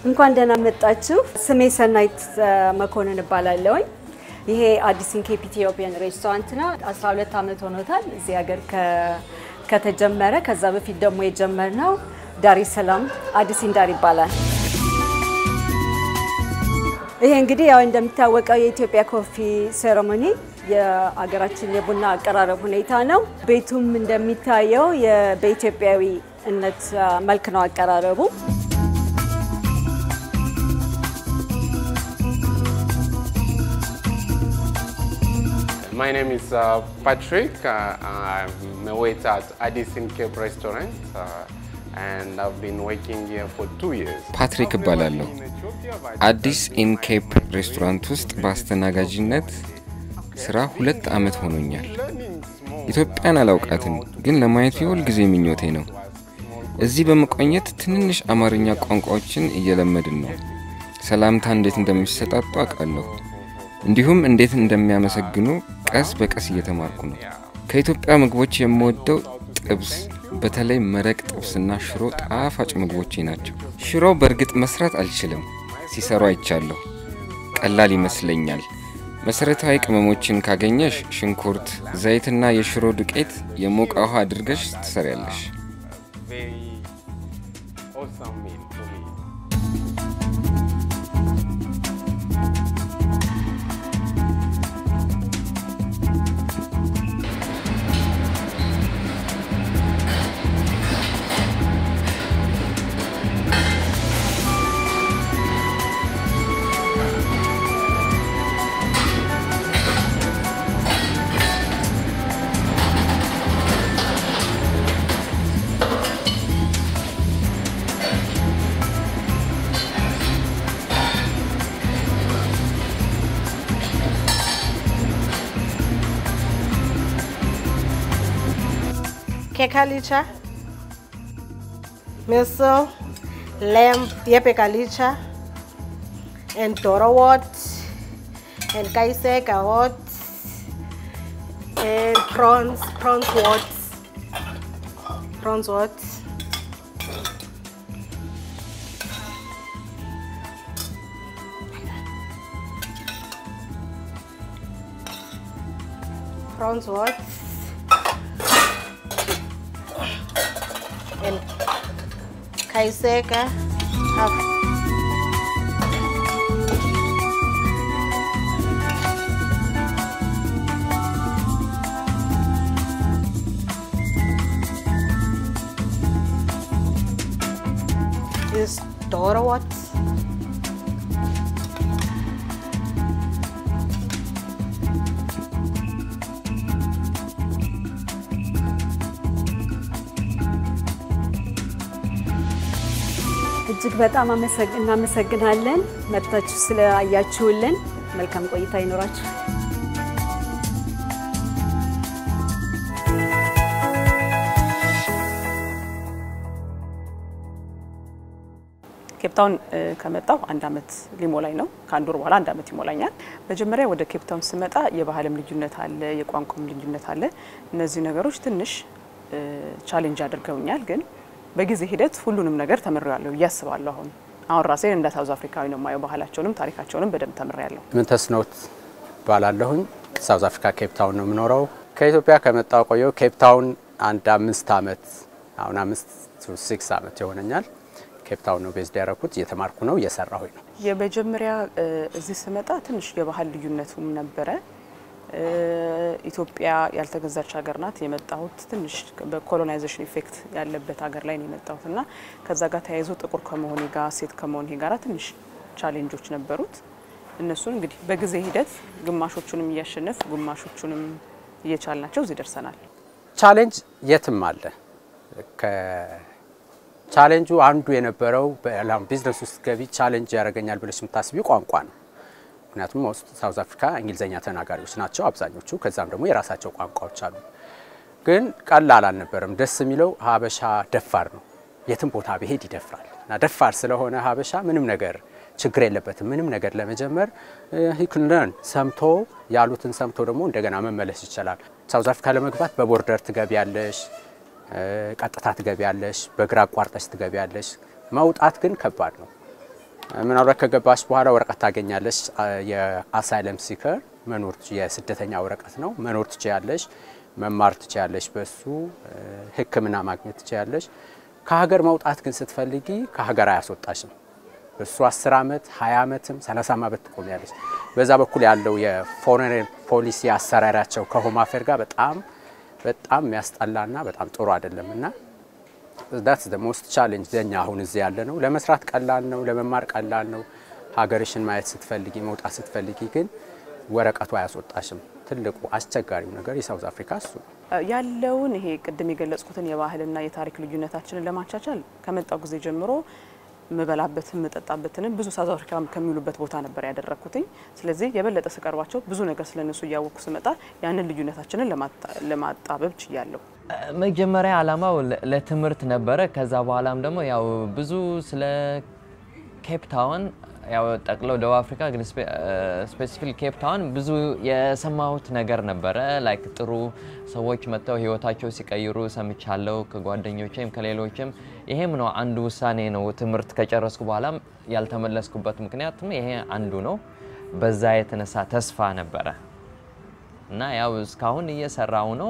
እንኳን ደህና መጣችሁ። ስሜ ሰናይት መኮንን እባላለሁኝ። ይሄ አዲስ ኢንኬፕ ኢትዮጵያን ሬስቶራንት ነው። 12 ዓመት ሆኖታል እዚህ ሀገር ከተጀመረ። ከዛ በፊት ደግሞ የጀመርነው ዳሬ ሰላም አዲስ ኢንዳር ይባላል። ይሄ እንግዲህ ያው እንደሚታወቀው የኢትዮጵያ ኮፊ ሴሬሞኒ የሀገራችን የቡና አቀራረብ ሁኔታ ነው። ቤቱም እንደሚታየው በኢትዮጵያዊነት መልክ ነው አቀራረቡ። My name is uh, Patrick. Uh, I'm a waiter at Addison Cape Restaurant uh, and I've been working here for two years. ፓትሪክ እባላለሁ። አዲስ ኢንኬፕ ሬስቶራንት ውስጥ በአስተናጋጅነት ስራ ሁለት ዓመት ሆኖኛል። ኢትዮጵያን አላውቃትም፣ ግን ለማየት የሁል ጊዜ ምኞቴ ነው። እዚህ በመቆየት ትንንሽ አማርኛ ቋንቋዎችን እየለመድን ነው። ሰላምታ እንዴት እንደሚሰጣጡ አውቃለሁ። እንዲሁም እንዴት እንደሚያመሰግኑ ቀስ በቀስ እየተማርኩ ነው። ከኢትዮጵያ ምግቦች የምወደው ጥብስ፣ በተለይ መረቅ ጥብስና ሽሮ ጣፋጭ ምግቦቼ ናቸው። ሽሮ በእርግጥ መስራት አልችልም፣ ሲሰሩ አይቻለሁ። ቀላል ይመስለኛል። መሰረታዊ ቅመሞችን ካገኘሽ ሽንኩርት፣ ዘይትና የሽሮ ዱቄት የሞቀ ውሃ አድርገሽ ትሰሪያለሽ። Very awesome meal for me. Kekalicha, miso, lamb, yepekalicha, and Doro wort, and kaiseka wort, and prawns, prawns wort, prawns wort. Prawns wort. and kaiseka half is Dora what? እጅግ በጣም አመሰግ- እናመሰግናለን መጥታችሁ ስለአያችሁልን። መልካም ቆይታ ይኖራችሁ። ኬፕታውን ከመጣው አንድ አመት ሊሞላኝ ነው። ከአንድ ወር በኋላ አንድ አመት ይሞላኛል። መጀመሪያ ወደ ኬፕታውን ስመጣ የባህልም ልዩነት አለ፣ የቋንቋም ልዩነት አለ። እነዚህ ነገሮች ትንሽ ቻሌንጅ አድርገውኛል፣ ግን በጊዜ ሂደት ሁሉንም ነገር ተምሬያለሁ ብዬ አስባለሁ። አሁን አሁን ራሴን እንደ ሳውዝ አፍሪካዊ ነው የማየው። ባህላቸውንም ታሪካቸውንም በደንብ ተምሬያለሁ። ምንተስኖት ባላለሁኝ ሳውዝ አፍሪካ ኬፕ ታውን ነው የምኖረው። ከኢትዮጵያ ከመጣው ቆየው ኬፕ ታውን አንድ አምስት አመት አሁን አምስት ሲክስ አመት ይሆነኛል። ኬፕ ታውን ነው ቤዝድ ያደረኩት። እየተማርኩ ነው እየሰራሁኝ ነው። የመጀመሪያ እዚህ ስመጣ ትንሽ የባህል ልዩነቱም ነበረ። ኢትዮጵያ ያልተገዛች ሀገር ናት። የመጣሁት ትንሽ በኮሎናይዜሽን ኢፌክት ያለበት ሀገር ላይ ነው የመጣሁት እና ከዛ ጋር ተያይዞ ጥቁር ከመሆኔ ጋር ሴት ከመሆኔ ጋር ትንሽ ቻሌንጆች ነበሩት። እነሱን እንግዲህ በጊዜ ሂደት ግማሾቹንም እያሸነፍ ግማሾቹንም እየቻልናቸው እዚህ ደርሰናል። ቻሌንጅ የትም አለ። ቻሌንጁ አንዱ የነበረው ቢዝነስ ውስጥ ገቢ ቻሌንጅ ያደርገኛል ብለሽ የምታስቢው ቋንቋ ነው። ምክንያቱም ውስጥ ሳውዝ አፍሪካ እንግሊዝኛ ተናጋሪዎች ናቸው አብዛኞቹ። ከዛም ደግሞ የራሳቸው ቋንቋዎች አሉ። ግን ቀላል አልነበረም። ደስ የሚለው ሀበሻ ደፋር ነው። የትም ቦታ ብሄድ ይደፍራል እና ደፋር ስለሆነ ሀበሻ ምንም ነገር ችግር የለበትም። ምንም ነገር ለመጀመር ሂክልን ሰምቶ ያሉትን ሰምቶ ደግሞ እንደገና መመለስ ይችላል። ሳውዝ አፍሪካ ለመግባት በቦርደር ትገቢያለሽ፣ ቀጥታ ትገቢያለሽ፣ በግራ አቋርጠሽ ትገቢያለሽ። መውጣት ግን ከባድ ነው። ምናልባት ከገባሽ በኋላ ወረቀት ታገኛለሽ። የአሳይለም ሲከር መኖር የስደተኛ ወረቀት ነው። መኖር ትችያለሽ፣ መማር ትችያለሽ፣ በሱ ሕክምና ማግኘት ትችያለሽ። ከሀገር መውጣት ግን ስትፈልጊ ከሀገር አያስወጣሽም። በሱ 10 ዓመት 20 ዓመትም 30 ዓመት ትቆሚያለሽ። በዛ በኩል ያለው የፎሬን ፖሊሲ አሰራራቸው ከሆም አፌር ጋር በጣም በጣም የሚያስጠላና በጣም ጥሩ አይደለም እና ዳትስ ደ ሞስት ቻሌንጅ ዘኛ አሁን እዚህ ያለ ነው። ለመስራት ቀላል ነው፣ ለመማር ቀላል ነው። ሀገርሽን ማየት ስትፈልጊ መውጣት ስትፈልጊ ግን ወረቀቱ አያስወጣሽም። ትልቁ አስቸጋሪው ነገር የሳውዝ አፍሪካ እሱ ነው። ያለውን ይሄ ቅድም የገለጽኩትን የባህልና የታሪክ ልዩነታችንን ለማቻቻል ከመጣው ጊዜ ጀምሮ ምበላበትን ምጠጣበትንም ብዙ ሳውዝ አፍሪካ ከሚውሉበት ቦታ ነበር ያደረግኩትኝ። ስለዚህ የበለጠ ስቀርባቸው ብዙ ነገር ስለነሱ እያወቅኩ ስመጣ ያንን ልዩነታችንን ለማጣበብ ችያለሁ። መጀመሪያ ዓላማው ለ- ለትምህርት ነበረ። ከዛ በኋላም ደግሞ ያው ብዙ ስለ ኬፕ ታውን ያው ጠቅለው ደቡብ አፍሪካ ግን ስፔሲፊክ ኬፕ ታውን ብዙ የሰማሁት ነገር ነበረ። ላይክ ጥሩ ሰዎች መጥተው ህይወታቸው ሲቀይሩ ሰምቻለሁ ከጓደኞቼም ከሌሎችም። ይሄም ነው አንዱ ውሳኔ ነው። ትምህርት ከጨረስኩ በኋላም ያልተመለስኩበት ምክንያትም ይሄ አንዱ ነው። በዛ የተነሳ ተስፋ ነበረ እና ያው እስካሁን እየሰራው ነው።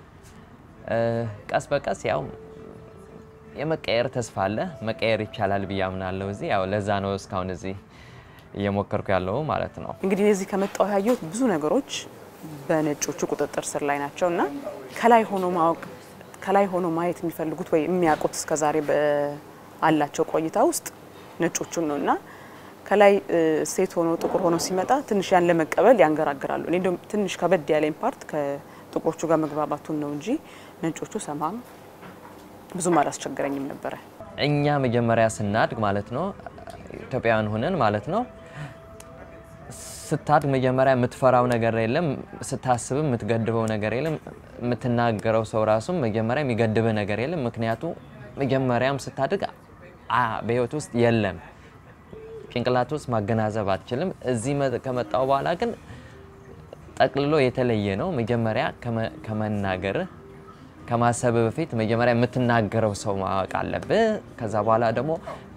ቀስ በቀስ ያው የመቀየር ተስፋ አለ። መቀየር ይቻላል ብዬ አምናለሁ። እዚህ ያው ለዛ ነው እስካሁን እዚህ እየሞከርኩ ያለው ማለት ነው። እንግዲህ እዚህ ከመጣሁ ያየሁት ብዙ ነገሮች በነጮቹ ቁጥጥር ስር ላይ ናቸው እና ከላይ ሆኖ ማወቅ ከላይ ሆኖ ማየት የሚፈልጉት ወይ የሚያውቁት እስከዛሬ አላቸው ቆይታ ውስጥ ነጮቹን ነው እና ከላይ ሴት ሆኖ ጥቁር ሆኖ ሲመጣ ትንሽ ያን ለመቀበል ያንገራግራሉ። እኔ እንደውም ትንሽ ከበድ ያለኝ ፓርት ከጥቁሮቹ ጋር መግባባቱን ነው እንጂ ነጮቹ ሰማም ብዙም አላስቸገረኝም ነበረ። እኛ መጀመሪያ ስናድግ ማለት ነው ኢትዮጵያውያን ሆነን ማለት ነው ስታድግ መጀመሪያ የምትፈራው ነገር የለም፣ ስታስብም የምትገድበው ነገር የለም፣ የምትናገረው ሰው ራሱም መጀመሪያ የሚገድብህ ነገር የለም። ምክንያቱ መጀመሪያም ስታድግ በህይወት ውስጥ የለም ጭንቅላት ውስጥ ማገናዘብ አትችልም። እዚህ ከመጣው በኋላ ግን ጠቅልሎ የተለየ ነው። መጀመሪያ ከመናገርህ ከማሰብ በፊት መጀመሪያ የምትናገረው ሰው ማወቅ አለብህ። ከዛ በኋላ ደግሞ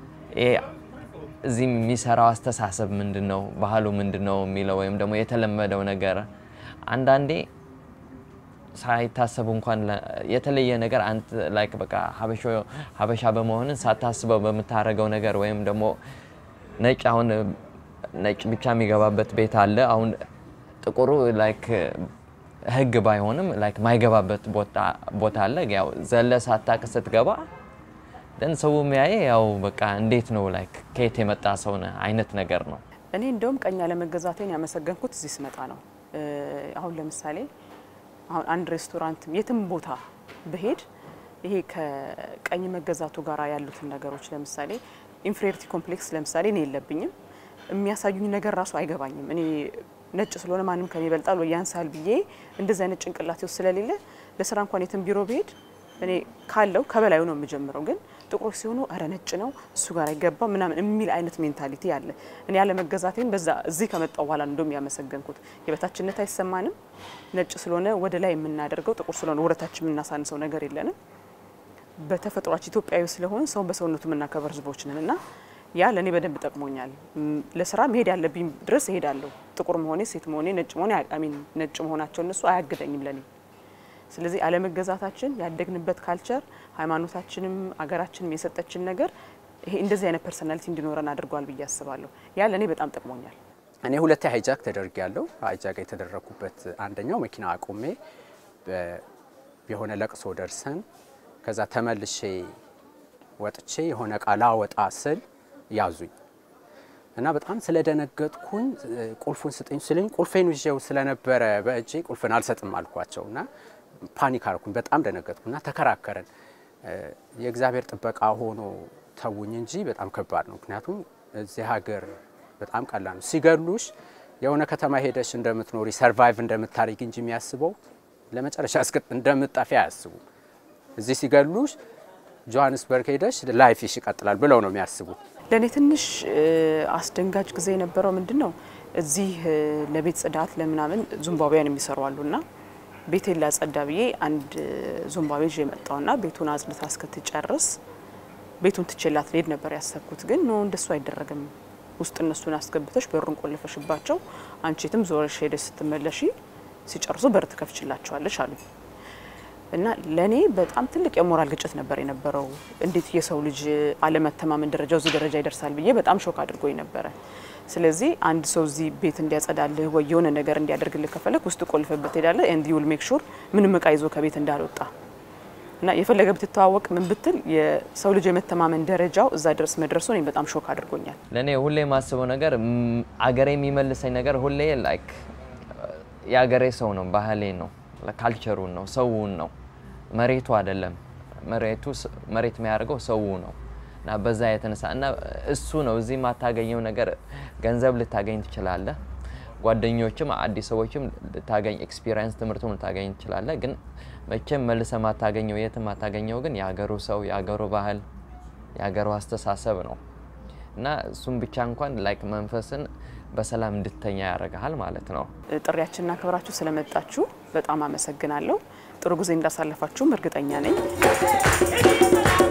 እዚህ የሚሰራው አስተሳሰብ ምንድን ነው፣ ባህሉ ምንድን ነው የሚለው ወይም ደግሞ የተለመደው ነገር አንዳንዴ ሳይታሰቡ እንኳን የተለየ ነገር አንተ ላይክ በቃ ሀበሻ በመሆንን ሳታስበው በምታደርገው ነገር ወይም ደግሞ ነጭ አሁን ነጭ ብቻ የሚገባበት ቤት አለ። አሁን ጥቁሩ ላይክ ህግ ባይሆንም ላይክ ማይገባበት ቦታ አለ። ያው ዘለ ሳታቅ ስትገባ ደን ሰው የሚያየ ያው በቃ እንዴት ነው ላይክ ከየት የመጣ ሰው ነህ አይነት ነገር ነው። እኔ እንደውም ቀኝ አለመገዛቴን ያመሰገንኩት እዚህ ስመጣ ነው። አሁን ለምሳሌ አሁን አንድ ሬስቶራንት የትም ቦታ ብሄድ ይሄ ከቀኝ መገዛቱ ጋር ያሉትን ነገሮች ለምሳሌ ኢንፌሪቲ ኮምፕሌክስ ለምሳሌ እኔ የለብኝም። የሚያሳዩኝ ነገር ራሱ አይገባኝም። እኔ ነጭ ስለሆነ ማንም ከኔ ይበልጣል ወይ ያንሳል ብዬ እንደዚህ አይነት ጭንቅላቴ ውስጥ ስለሌለ ለስራ እንኳን የትም ቢሮ ብሄድ እኔ ካለው ከበላዩ ነው የምጀምረው። ግን ጥቁሮች ሲሆኑ እረ ነጭ ነው እሱ ጋር አይገባም ምናምን የሚል አይነት ሜንታሊቲ አለ። እኔ ያለመገዛቴን በዛ እዚህ ከመጣው በኋላ እንደም ያመሰገንኩት የበታችነት አይሰማንም። ነጭ ስለሆነ ወደ ላይ የምናደርገው ጥቁር ስለሆነ ወደታች የምናሳንሰው ነገር የለንም። በተፈጥሯችን ኢትዮጵያዊ ስለሆን ሰው በሰውነቱ የምናከበር ህዝቦች ነን እና ያ ለእኔ በደንብ ጠቅሞኛል። ለስራ መሄድ ያለብኝ ድረስ እሄዳለሁ። ጥቁር መሆኔ፣ ሴት መሆኔ፣ ነጭ መሆኔ አሚን ነጭ መሆናቸው እነሱ አያግደኝም ለኔ። ስለዚህ አለመገዛታችን ያደግንበት ካልቸር ሃይማኖታችንም አገራችንም የሰጠችን ነገር ይሄ እንደዚህ አይነት ፐርሰናሊቲ እንዲኖረን አድርጓል ብዬ አስባለሁ። ያ ለእኔ በጣም ጠቅሞኛል። እኔ ሁለቴ ሃይጃክ ተደርግ ያለው ሃይጃክ የተደረግኩበት አንደኛው መኪና አቁሜ የሆነ ለቅሶ ደርሰን ከዛ ተመልሼ ወጥቼ የሆነ እቃ ላወጣ ስል ያዙኝ እና በጣም ስለደነገጥኩኝ ቁልፉን ስጠኝ ስለኝ ቁልፌን ይዤው ስለነበረ በእጄ ቁልፍን አልሰጥም አልኳቸው እና ፓኒክ አልኩኝ። በጣም ደነገጥኩና ተከራከረን። የእግዚአብሔር ጥበቃ ሆኖ ተውኝ እንጂ በጣም ከባድ ነው። ምክንያቱም እዚህ ሀገር በጣም ቀላል ነው። ሲገሉሽ የሆነ ከተማ ሄደሽ እንደምትኖሪ ሰርቫይቭ እንደምታደርጊ እንጂ የሚያስበው ለመጨረሻ እስክ እንደምትጠፊ አያስቡ። እዚህ ሲገሉሽ ጆሀንስበርግ ሄደሽ ላይፍሽ ይቀጥላል ብለው ነው የሚያስቡት። ለእኔ ትንሽ አስደንጋጭ ጊዜ የነበረው ምንድን ነው እዚህ ለቤት ጽዳት ለምናምን ዙምባብያን የሚሰሩ አሉና ቤቴን ላጸዳ ብዬ አንድ ዙምባቤ ይዤ የመጣውና ቤቱን አጽድታ እስክትጨርስ ቤቱን ትቼላት ልሄድ ነበር ያሰብኩት። ግን ኖ እንደሱ አይደረግም ውስጥ እነሱን አስገብተሽ በሩን ቆልፈሽባቸው አንቺ የትም ዞረሽ ሄደሽ ስትመለሺ ሲጨርሱ በር ትከፍችላቸዋለሽ አሉኝ። እና ለእኔ በጣም ትልቅ የሞራል ግጭት ነበር የነበረው። እንዴት የሰው ልጅ አለመተማመን ደረጃው እዚህ ደረጃ ይደርሳል ብዬ በጣም ሾክ አድርጎኝ ነበረ። ስለዚህ አንድ ሰው እዚህ ቤት እንዲያጸዳልህ ወይ የሆነ ነገር እንዲያደርግልህ ከፈለግ ውስጥ ቆልፈበት ትሄዳለህ። ኤንድ ዩል ሜክ ሹር ምንም እቃ ይዞ ከቤት እንዳልወጣ እና የፈለገ ብትተዋወቅ ምን ብትል የሰው ልጅ የመተማመን ደረጃው እዛ ድረስ መድረሱ እኔ በጣም ሾክ አድርጎኛል። ለእኔ ሁሌ የማስበው ነገር ም፣ አገሬ የሚመልሰኝ ነገር ሁሌ ላይክ የአገሬ ሰው ነው፣ ባህሌ ነው፣ ካልቸሩን ነው፣ ሰውን ነው፣ መሬቱ አይደለም። መሬቱ ስ- መሬት የሚያደርገው ሰው ነው እና በዛ የተነሳ እና እሱ ነው እዚህ የማታገኘው ነገር ገንዘብ ልታገኝ ትችላለህ። ጓደኞችም አዲስ ሰዎችም ልታገኝ ኤክስፒሪየንስ ትምህርቱም ልታገኝ ትችላለህ። ግን መቼም መልሰ ማታገኘው የትም ማታገኘው ግን የሀገሩ ሰው የሀገሩ ባህል የሀገሩ አስተሳሰብ ነው እና እሱም ብቻ እንኳን ላይክ መንፈስን በሰላም እንድተኛ ያደርግሃል ማለት ነው። ጥሪያችንን አክብራችሁ ስለመጣችሁ በጣም አመሰግናለሁ። ጥሩ ጊዜ እንዳሳለፋችሁም እርግጠኛ ነኝ።